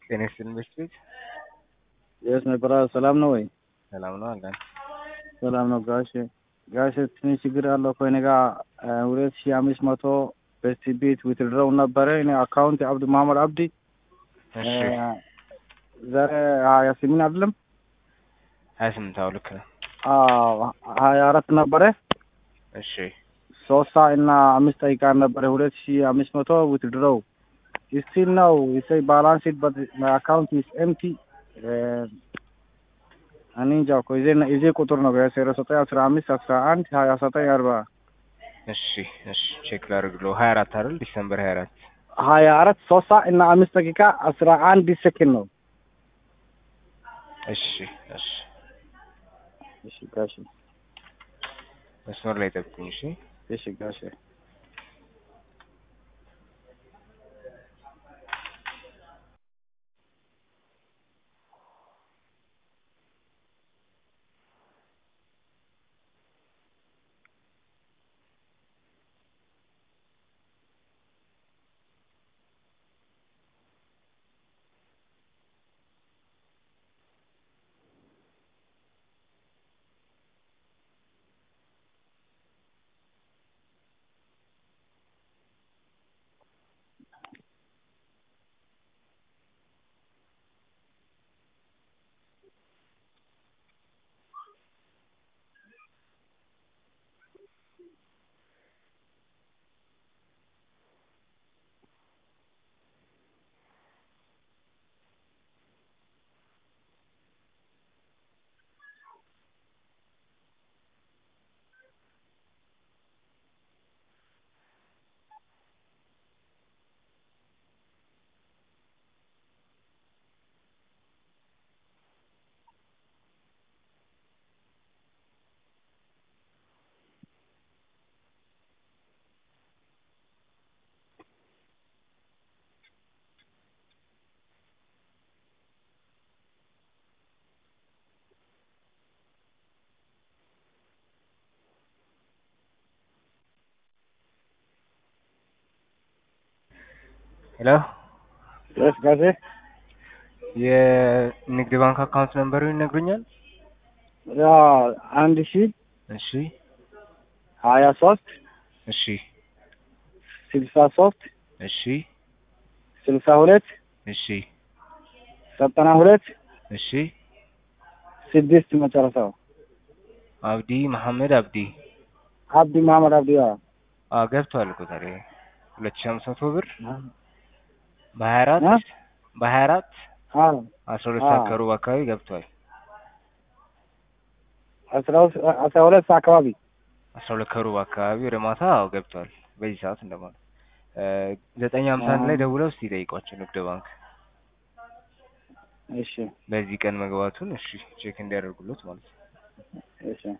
ጤና ይስጥልኝ በስቤት የት ነበረ? ሰላም ነው ወይ? ሰላም ነው አለን። ሰላም ነው ጋሽ ጋሽ ትንሽ ችግር አለው ከእኔ ጋር ሁለት ሺህ አምስት መቶ በስቲ ቤት ዊትድረው ነበረ እኔ አካውንት አብዱ መሀመድ አብዲ እሺ ዛሬ ሀያ ስምንት አይደለም ሀያ ስምንት አዎ ልክ ነው። ሀያ አራት ነበረ እሺ ሶስት ሰዓት እና አምስት ደቂቃ ነበረ ሁለት ሺህ አምስት መቶ ዊትድረው ስቲል ነው ይሰይ ባላንስ በት አካውንት ኢስ ኤምቲ እኔ እንጃ እኮ የዜ የዜ ቁጥር ነው ዜሮ ዘጠኝ አስራ አምስት አስራ አንድ ሀያ ዘጠኝ አርባ እሺ እሺ ቼክ ላድርግልዎ ሀያ አራት አይደል ዲሰምበር ሀያ አራት ሀያ አራት ሶስት ሰዓት እና አምስት ደቂቃ አስራ አንድ ሴኮንድ ነው። እሺ እሺ እሺ ጋሽ መስመር ላይ ጠብቁኝ እሺ እሺ ጋሽ ሄሎ ስ ጋሽ የንግድ ባንክ አካውንት ነምበሩን ይነግሩኛል? ያ አንድ ሺ እሺ ሀያ ሶስት እሺ ስልሳ ሶስት እሺ ስልሳ ሁለት እሺ ዘጠና ሁለት እሺ ስድስት መጨረሻው አብዲ መሐመድ አብዲ አብዲ መሀመድ አብዲ ያ አዎ ገብቷል እኮ ታዲያ ሁለት ሺህ አምስት መቶ ብር በሀያ አራት እ? በሀያ አራት አዎ አስራ ሁለት አዎ። ሰዓት ከሩብ አካባቢ ገብቷል። አስራ ሁለት አስራ ሁለት ሰዓት አካባቢ አስራ ሁለት ከሩብ አካባቢ ወደ ማታ አዎ ገብቷል። በዚህ ሰዓት እንደማለት እ ዘጠኝ ሀምሳ አንድ ላይ አዎ። ደውለው እስቲ ጠይቋቸው ንግድ ባንክ እሺ በዚህ ቀን መግባቱን እሺ ቼክ እንዲያደርጉለት ማለት ነው። እሺ